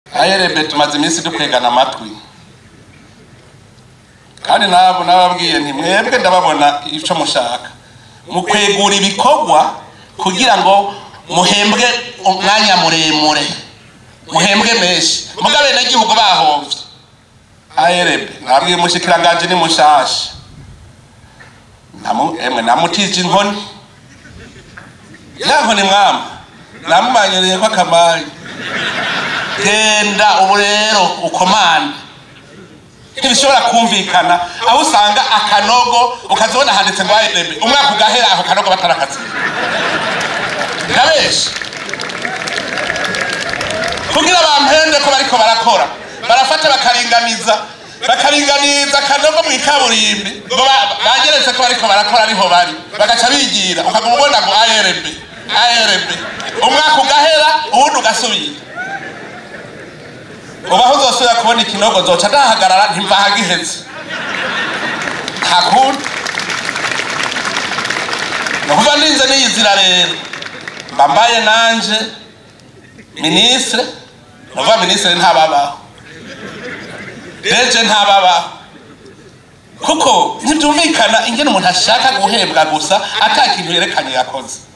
ayerebe tumaze iminsi dukwegana amatwi kandi nabo nababwiye nti mwebwe ndababona icyo mushaka mukwegura ibikorwa kugira ngo muhembwe umwanya muremure muhembwe menshi mugabe n'igihugu bahovye ayerebe nabwiye umushikiranganje ni mushasha Namu- emwe namutije inkoni ya nkoni mwama namumanyereye ko akamari genda ubu rero ukomande ntibishobora kumvikana aho usanga akanogo ukazibona handitse ngo ayerebe umwaka ugahera ako kanogo batarakaziye ndabeshi kugira bampende ko bariko barakora barafata bakaringaniza bakaringaniza akanogo mu ikaburimbi ngo ba- bageretse ko bariko barakora ariho bari bagaca bigira ukaguma ubona ngo ARB ARB umwaka ugahera uwundi ugasubira ubaho uzosubira kubona ikinogo nzoca ndahagarara ntimvahagiheze nta kundi nukuva ninze niyizira rero mbambaye nanje minisitiri nuvuga minisitiri ntababaho deje ntababaho kuko ntibyumvikana ingene umuntu ashaka guhembwa gusa ata kintu yerekanye yakoze